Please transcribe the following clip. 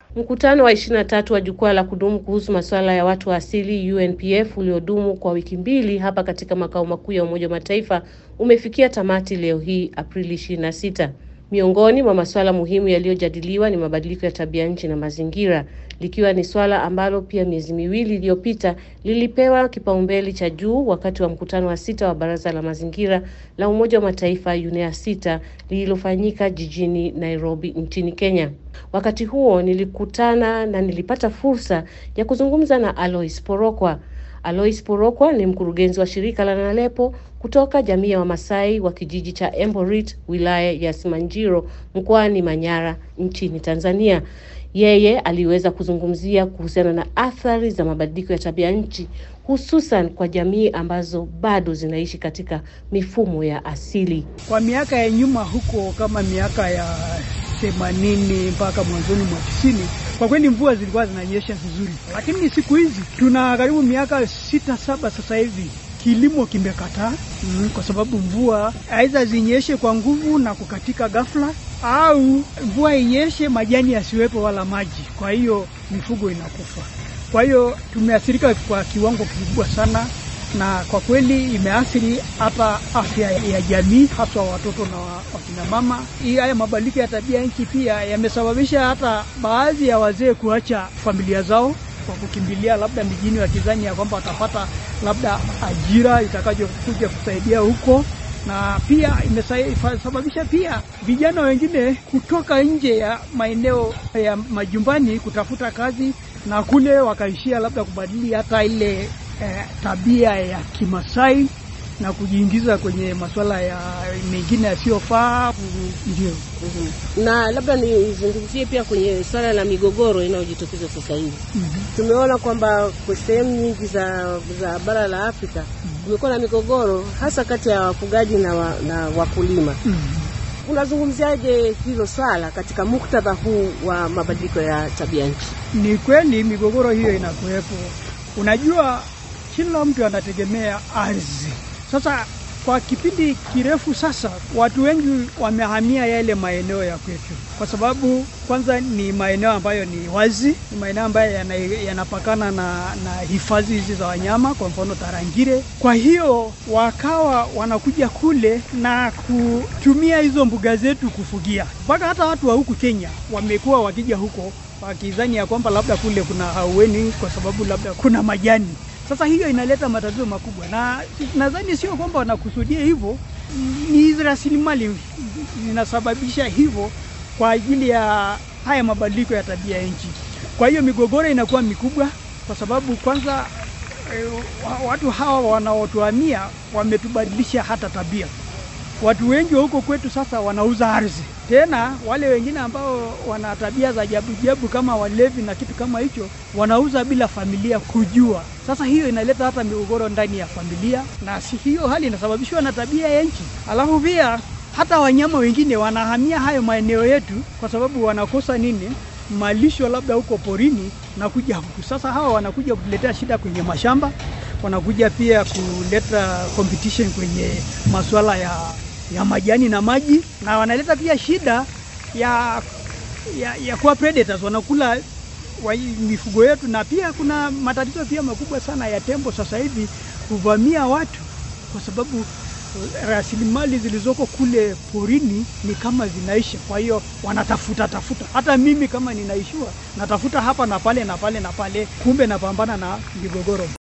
Mkutano wa 23 wa jukwaa la kudumu kuhusu masuala ya watu wa asili UNPF uliodumu kwa wiki mbili hapa katika makao makuu ya Umoja wa Mataifa umefikia tamati leo hii Aprili 26. Miongoni mwa masuala muhimu yaliyojadiliwa ni mabadiliko ya tabia nchi na mazingira, likiwa ni swala ambalo pia miezi miwili iliyopita lilipewa kipaumbele cha juu wakati wa mkutano wa sita wa Baraza la Mazingira la Umoja wa Mataifa UNEA sita lililofanyika jijini Nairobi nchini Kenya. Wakati huo nilikutana na nilipata fursa ya kuzungumza na Alois Porokwa. Alois Porokwa ni mkurugenzi wa shirika la Nalepo kutoka jamii ya Wamasai wa kijiji cha Emborit, wilaya ya Simanjiro, mkoani Manyara, nchini Tanzania. Yeye aliweza kuzungumzia kuhusiana na athari za mabadiliko ya tabia nchi, hususan kwa jamii ambazo bado zinaishi katika mifumo ya asili. Kwa miaka ya nyuma huko, kama miaka ya themanini mpaka mwanzoni mwa tisini, kwa kweli mvua zilikuwa zinanyesha vizuri, lakini siku hizi tuna karibu miaka sita saba sasa hivi kilimo kimekataa mm, kwa sababu mvua aidha zinyeshe kwa nguvu na kukatika ghafla, au mvua inyeshe majani yasiwepo wala maji, kwa hiyo mifugo inakufa. Kwa hiyo tumeathirika kwa kiwango kikubwa sana, na kwa kweli imeathiri hata afya ya jamii, haswa watoto na wakina mama. Haya mabadiliko ya tabia nchi pia yamesababisha hata baadhi ya wazee kuacha familia zao kwa kukimbilia labda mijini, wakizani ya kwamba watapata labda ajira itakayokuja kusaidia huko, na pia imesababisha pia vijana wengine kutoka nje ya maeneo ya majumbani kutafuta kazi, na kule wakaishia labda kubadili hata ile eh, tabia ya Kimasai na kujiingiza kwenye masuala ya mengine yasiyofaa. Ndio. Mm-hmm. Na labda nizungumzie pia kwenye swala la migogoro inayojitokeza sasa hivi. Mm-hmm. Tumeona kwamba kwa sehemu nyingi za, za bara la Afrika kumekuwa mm-hmm. na migogoro hasa kati ya wafugaji na, wa, na wakulima. Mm-hmm. Unazungumziaje hilo swala katika muktadha huu wa mabadiliko ya tabia nchi? Ni kweli migogoro hiyo inakuwepo. Unajua, kila mtu anategemea ardhi. Sasa kwa kipindi kirefu sasa, watu wengi wamehamia yale maeneo ya kwetu, kwa sababu kwanza ni maeneo ambayo ni wazi, ni maeneo ambayo yanapakana yana na, na hifadhi hizi za wanyama, kwa mfano Tarangire. Kwa hiyo wakawa wanakuja kule na kutumia hizo mbuga zetu kufugia, mpaka hata watu wa huku Kenya wamekuwa wakija huko wakidhani ya kwamba labda kule kuna haueni, kwa sababu labda kuna majani sasa hiyo inaleta matatizo makubwa, na nadhani sio kwamba wanakusudia hivyo, ni rasilimali zinasababisha hivyo kwa ajili ya haya mabadiliko ya tabia ya nchi. Kwa hiyo migogoro inakuwa mikubwa, kwa sababu kwanza e, watu hawa wanaotuhamia wametubadilisha hata tabia. Watu wengi wa huko kwetu sasa wanauza ardhi, tena wale wengine ambao wana tabia za jabu jabu kama walevi na kitu kama hicho, wanauza bila familia kujua. Sasa hiyo inaleta hata migogoro ndani ya familia, na si hiyo hali inasababishwa na tabia ya nchi. Alafu pia hata wanyama wengine wanahamia hayo maeneo yetu kwa sababu wanakosa nini, malisho labda huko porini na kuja huku. Sasa hawa wanakuja kutuletea shida kwenye mashamba, wanakuja pia kuleta competition kwenye masuala ya ya majani na maji, na wanaleta pia shida ya ya, ya kuwa predators, wanakula wa mifugo yetu, na pia kuna matatizo pia makubwa sana ya tembo sasa hivi kuvamia watu, kwa sababu rasilimali zilizoko kule porini ni kama zinaisha. Kwa hiyo wanatafuta tafuta, hata mimi kama ninaishiwa natafuta hapa na pale na pale na pale, kumbe napambana na migogoro.